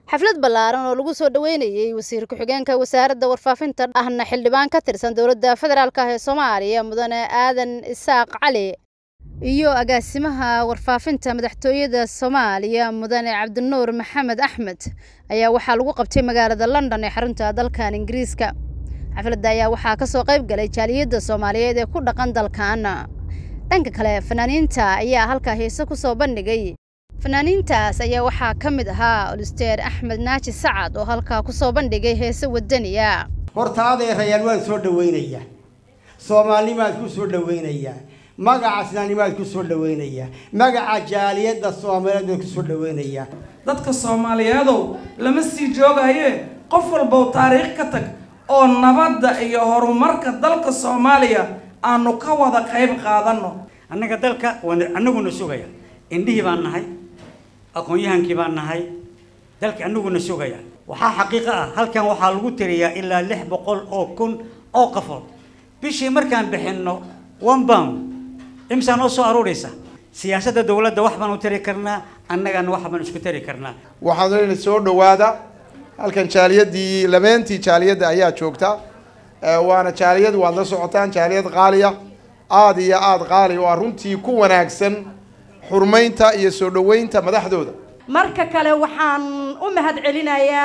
xaflad ballaaran oo lagu soo dhoweynayey wasiir ku-xigeenka wasaaradda warfaafinta ahna xildhibaan ka tirsan dowladda federaalk ah ee soomaaliya mudane aadan isaaq cali iyo agaasimaha warfaafinta madaxtooyada soomaaliya mudane cabdinuur maxamed axmed ayaa waxaa lagu qabtay magaalada london ee xarunta dalkan ingiriiska xafladda ayaa waxaa ka soo qayb galay jaaliyadda soomaaliyeed ee ku dhaqan dalkan dhanka kale fanaaniinta ayaa halkaa heese ku soo bandhigay fanaaniintaas ayaa waxaa ka mid ahaa olisteer axmed naaji sacad oo halkaa ku soo bandhigay heese wadaniya horta adeerayaan waan soo dhawaynayaa soomaalnimaad ku soo dhawaynayaa magaca islaamnimaad ku soo dhawaynayaa magaca jaaliyadda soomaaliyeed baan ku soo dhawaynayaa dadka soomaaliyeedow lama sii joogaye qof walbow taariikh ka tag oo nabadda iyo horumarka dalka soomaaliya aanu ka wada qayb qaadano annaga dalka waan annaguna sugaya indhihii baan nahay aqoon-yahankii baan nahay dalka annaguna sugaya waxaa xaqiiqo ah halkan waxaa lagu tiriyaa ilaa lix boqol oo kun oo qafood bishii markaan bixinno one bound imsaa noo soo aruuraysa siyaasadda dowladda wax baan u tari karnaa annagana wax baan isku tari karnaa waxaan leena soo dhawaada halkan jaaliyadii labeentii jaaliyadda ayaa joogta waana jaaliyad waad la socotaan jaaliyad qaaliya aada iyo aada qaali oo ah runtii ku wanaagsan xurmaynta iyo soo dhaweynta madaxdooda marka kale waxaan u mahad celinayaa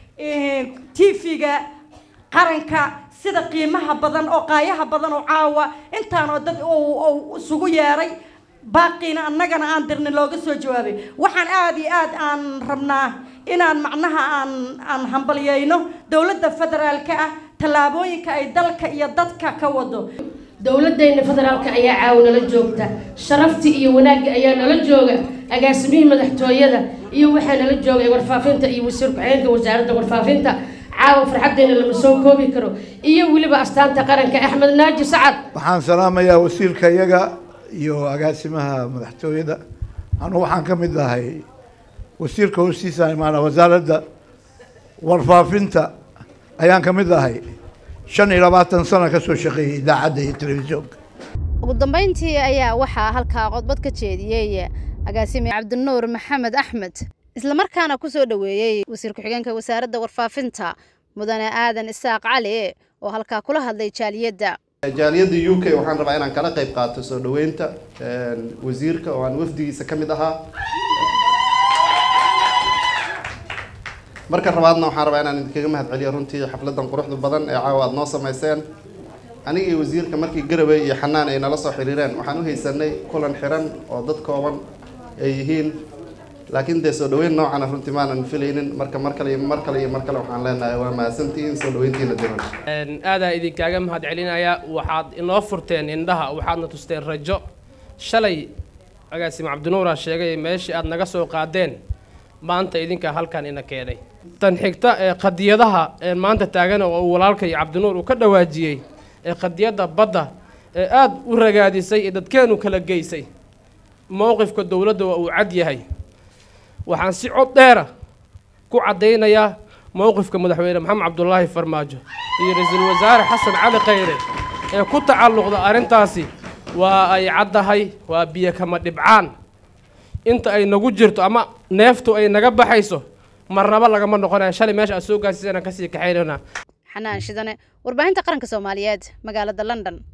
t v-ga qaranka sida qiimaha badan oo qaayaha badan oo caawa intaanoo dad isugu yeeray baaqiina annagana aan dirni looga soo jawaabay waxaan aada iyo aad aan rabnaa inaan macnaha aan aan hambalyeyno dowladda federaalka ah tallaabooyinka ay dalka iyo dadka ka wado dowladdeena federaalka ayaa caawa nala joogta sharaftii iyo wanaagga ayaa nala jooga agaasimihii madaxtooyada iyo waxaa nala joogay warfaafinta iyo wasiir ku-xigeenka wasaaradda warfaafinta caawa farxaddeena lama soo koobi karo iyo weliba astaanta qaranka axmed naaji sacad waxaan salaamayaa wasiirka iyaga iyo agaasimaha madaxtooyada anugu waxaan ka mid ahay wasiirka hoostiisa imaana wasaaradda warfaafinta ayaan ka mid ahay shan iyo labaatan sano ka soo shaqeeyay idaacadda iyo telefishoonka ugu dambeyntii ayaa waxaa halkaa qodbad ka jeediyey agaasime cabdinuur maxamed axmed islamarkaana ku soo dhoweeyey wasiir ku-xigeenka wasaaradda warfaafinta mudane aadan isaaq cali oo halkaa kula hadlay jaaliyadda jaaliyadda u k waxaan rabaa inaan kala qayb qaato soo dhaweynta wasiirka oo aan wafdigiisa ka mid ahaa marka rabaadna waxaan rabaa inaan idinkaga mahad celiyo runtii xafladan quruxda badan ee caawa aada noo samayseen aniga iyo wasiirka markii garawey iyo xanaan ay nala soo xiriireen waxaan u haysanay kulan xiran oo dad kooban ay yihiin laakiin dee soo dhaweyn noocana runtii maanan filaynin marka mar kale iyo mar kale iyo mar kale waxaan leenahay waa mahadsantihiin soo dhaweyntiina diran aadaa idinkaaga mahad celinayaa waxaad inoo furteen indhaha waxaadna tusteen rajo shalay agaasime cabdinuuraa sheegay meeshii aad naga soo qaadeen maanta idinkaa halkan ina keenay tan xigta ee qadiyadaha ee maanta taagan oo uu walaalkay cabdinuur uu ka dhawaajiyey ee qadiyadda badda ee aada u ragaadisay ee dadkeenu kala geysay mowqifka dowladda waa uu cad yahay waxaan si cod dheera ku caddaynayaa mowqifka madaxweyne maxamed cabdulaahi farmaajo iyo ra-iisul wasaare xasan cali khayre ee ku tacalluqda arrintaasi waa ay caddahay waa biyo kama dhibcaan inta ay nagu jirto ama neeftu ay naga baxayso marnaba lagama noqonaya shalay meesha aad soo gaarsiisana kasii kaxaynana xanaan shidane warbaahinta qaranka soomaaliyeed magaalada london